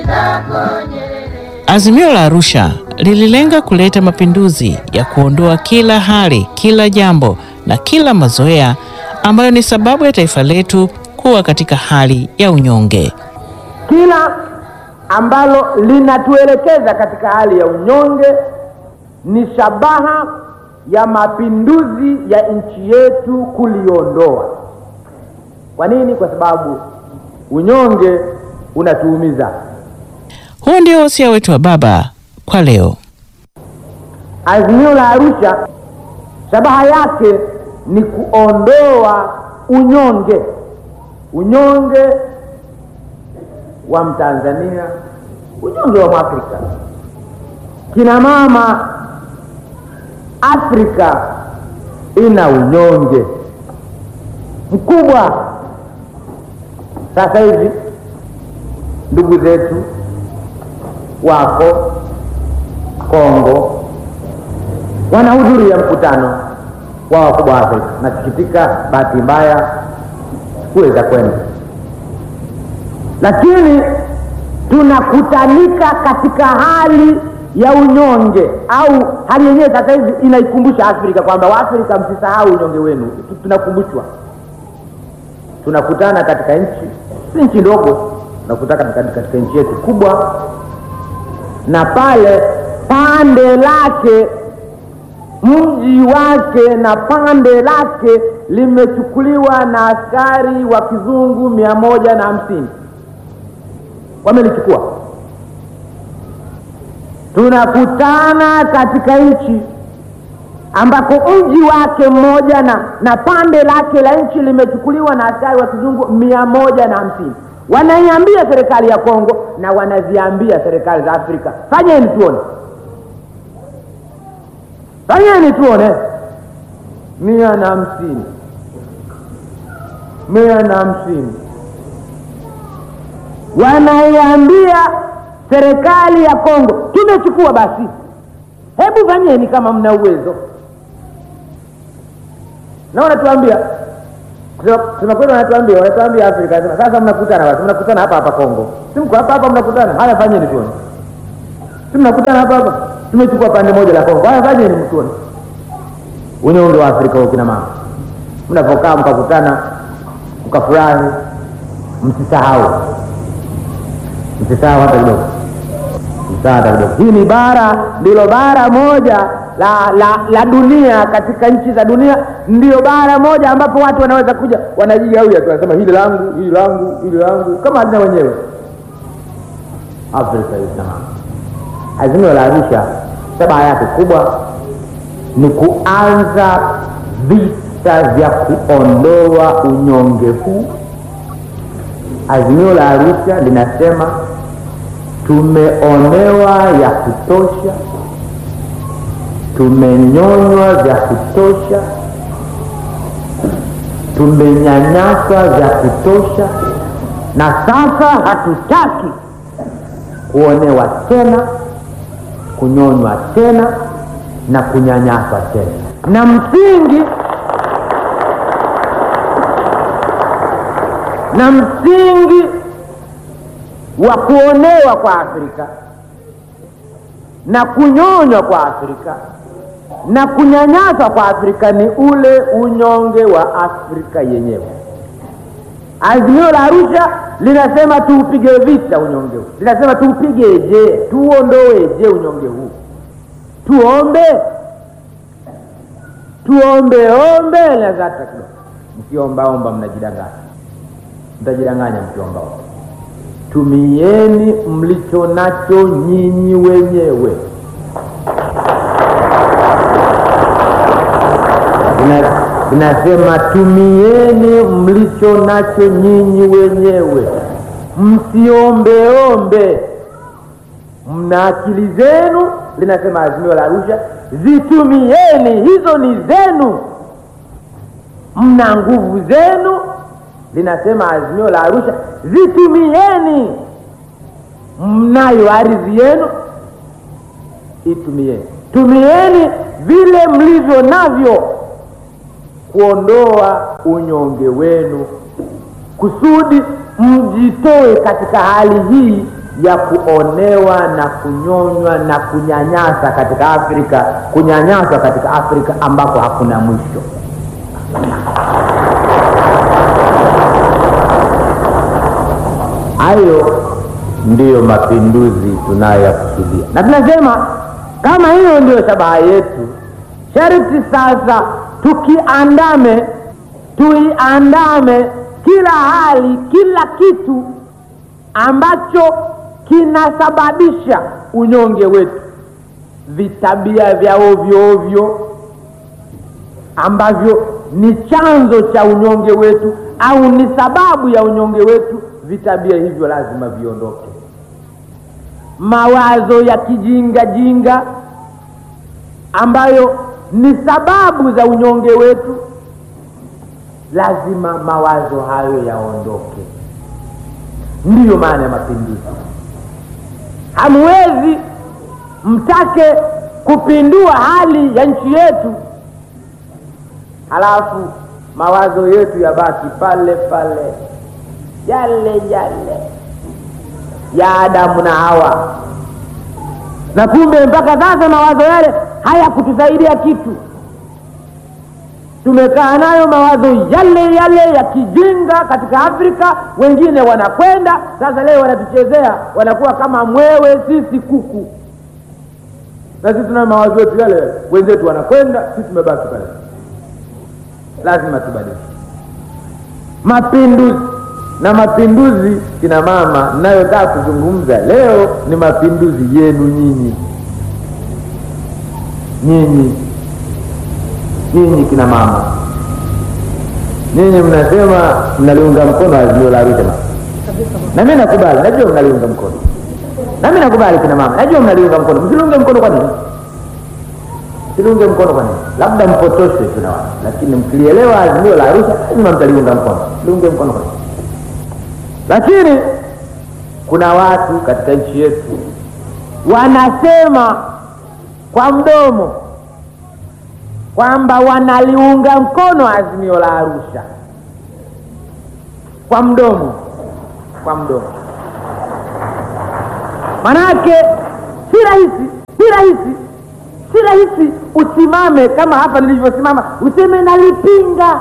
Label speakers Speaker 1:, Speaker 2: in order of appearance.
Speaker 1: Azimio la Arusha lililenga kuleta mapinduzi ya kuondoa kila hali, kila jambo na kila mazoea ambayo ni sababu ya taifa letu kuwa katika hali ya unyonge.
Speaker 2: Kila ambalo linatuelekeza katika hali ya unyonge ni shabaha ya mapinduzi ya nchi yetu kuliondoa. Kwa nini? Kwa sababu unyonge unatuumiza.
Speaker 1: Huo ndio wasia wetu wa baba kwa leo.
Speaker 2: Azimio la Arusha shabaha yake ni kuondoa unyonge, unyonge wa Mtanzania, unyonge wa Mwafrika. Kina mama Afrika ina unyonge mkubwa. Sasa hivi ndugu zetu wako Kongo wanahudhuria mkutano wa wakubwa wa Afrika. Nasikitika, bahati mbaya sikuweza kwenda, lakini tunakutanika katika hali ya unyonge, au hali yenyewe sasa hivi inaikumbusha Afrika kwamba Waafrika msisahau unyonge wenu. Tunakumbushwa, tunakutana katika nchi, si nchi ndogo, tunakutana katika, katika nchi yetu kubwa, na pale pande lake mji wake na pande lake limechukuliwa na askari wa kizungu mia moja na hamsini wamelichukua. Tunakutana katika nchi ambako mji wake mmoja na, na pande lake la nchi limechukuliwa na askari wa kizungu mia moja na hamsini wanaiambia serikali ya Kongo na wanaziambia serikali za Afrika, fanyeni tuone fanyeni tuone. mia na hamsini mia na hamsini wanaiambia serikali ya Kongo, tumechukua basi, hebu fanyeni kama mna uwezo. Na wanatuambia tunakwenda, wanatuambia wanatuambia Afrika, sasa mnakutana basi, mnakutana hapa hapa Kongo, si mko hapa hapa, mnakutana haya, fanyeni tuone, si mnakutana hapa hapa tumechukua pande moja la Kongo. Haya, fanyeni mtuone unyonge wa Afrika huo. Kina mama mnapokaa mkakutana mkafurahi, msisahau, msisahau hata kidogo, msisahau hata kidogo. Hii ni bara, ndilo bara moja la, la, la dunia, katika nchi za dunia ndiyo bara moja ambapo watu wanaweza kuja wanajigawia tu, wanasema hili langu, hili langu, hili langu, kama halina wenyewe. Afrika hii kina mama Azimio la Arusha shabaha yake kubwa ni kuanza vita vya kuondoa unyonge huu. Azimio la Arusha linasema tumeonewa ya kutosha, tumenyonywa vya kutosha, tumenyanyaswa vya kutosha, na sasa hatutaki kuonewa tena kunyonywa tena na kunyanyaswa tena. Na msingi na msingi wa kuonewa kwa Afrika na kunyonywa kwa Afrika na kunyanyaswa kwa Afrika ni ule unyonge wa Afrika yenyewe. Azimio la Arusha linasema tuupige vita unyonge huu, linasema tuupigeje? Tuondoeje unyonge huu? Tuombe, tuombe ombe linazata kidogo. Mkiombaomba mnajidanganya, mtajidanganya mkiombaomba. Tumieni mlicho nacho nyinyi wenyewe. Inasema tumieni mlicho nacho nyinyi wenyewe, msiombeombe. Mna akili zenu, linasema azimio la Arusha, zitumieni, hizo ni zenu. Mna nguvu zenu, linasema azimio la Arusha, zitumieni. Mnayo ardhi yenu, itumieni. Tumieni vile mlivyo navyo kuondoa unyonge wenu kusudi mjitoe katika hali hii ya kuonewa na kunyonywa na kunyanyasa katika Afrika, kunyanyaswa katika Afrika ambako hakuna mwisho. Hayo ndiyo mapinduzi tunayoyakusudia, na tunasema kama hiyo ndiyo shabaha yetu, sharti sasa tukiandame, tuiandame kila hali, kila kitu ambacho kinasababisha unyonge wetu, vitabia vya ovyo ovyo ambavyo ni chanzo cha unyonge wetu au ni sababu ya unyonge wetu, vitabia hivyo lazima viondoke. Mawazo ya kijinga jinga ambayo ni sababu za unyonge wetu, lazima mawazo hayo yaondoke. Ndiyo maana ya mapinduzi. Hamwezi mtake kupindua hali ya nchi yetu halafu mawazo yetu yabaki pale pale yale yale ya Adamu na Hawa, na kumbe mpaka sasa mawazo yale hayakutusaidia kitu. Tumekaa nayo mawazo yale yale ya kijinga katika Afrika, wengine wanakwenda sasa, leo wanatuchezea, wanakuwa kama mwewe, sisi kuku, na sisi tunayo mawazo yetu yale yale, wenzetu wanakwenda, sisi tumebaki pale. Lazima tubadilike mapinduzi na mapinduzi. Kina mama, ninayotaka kuzungumza leo ni mapinduzi yenu nyinyi, nyinyi nyinyi kina mama, nyinyi mnasema mnaliunga mkono azimio la Arusha, na mimi nakubali, najua mnaliunga mkono, na mimi nakubali. Kina mama, najua mnaliunga mkono. Msiliunge mkono kwa nini? Msiliunge mkono kwa nini? Labda mpotoshwe tu na watu, lakini mkilielewa azimio la Arusha lazima mtaliunga mkono. Msiliunge mkono kwa nini? Lakini kuna watu katika nchi yetu wanasema kwa mdomo kwamba wanaliunga mkono azimio la Arusha kwa mdomo, kwa mdomo. Manake si rahisi, si rahisi, si rahisi usimame kama hapa nilivyosimama useme nalipinga